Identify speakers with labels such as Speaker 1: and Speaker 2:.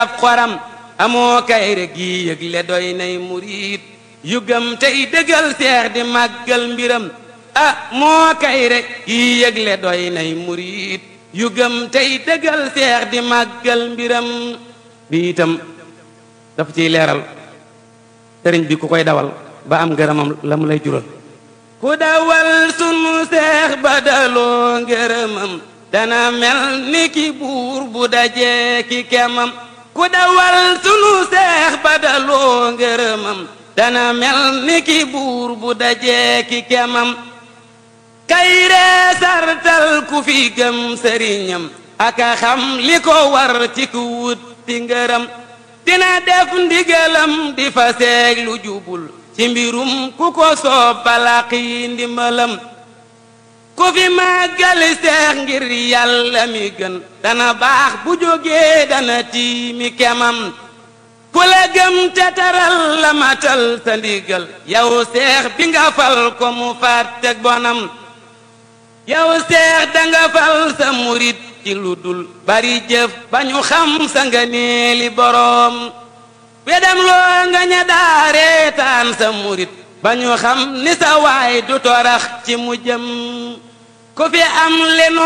Speaker 1: ab xoram amoo kayre gi yëgle doy nay murit yu gëm tey dëggal seex di màggal mbiram ah moo kayre gi yëgle doy nay murit yu gëm tey dëggal seex di màggal mbiram bi itam dafa ciy leeral sëriñ bi ku koy dawal ba am ngërëmam la mu lay jural ku dawal sunu seex ba daloo ngërëmam dana mel ni ki buur bu dajee ki kemam ku dawal sunu seex ba daloo ngërëmam dana mel ni ki buur bu dajee ki kemam kayree sartal ku fi gëm sëriñam aka xam li ko war ci ku wut ti ngërëm dina def ndigalam di fa seeg lu jubul ci mbirum ku ko soob balaqi ndimbalam ku fi màggali seex ngir yàlla mi gën dana baax bu jógee dana tiimi kemam ku la gëm te taral la matal sa ndigal yow seex bi nga fal ko mu fàtteg bonam yow seex danga fal sa murit ci lu dul bari jëf ba ñu xam sa nga neeli boroom wedam loo nga ña daareetaan sa murit ba ñu xam ni sa waay du torax ci mu jëm ku fi am lenu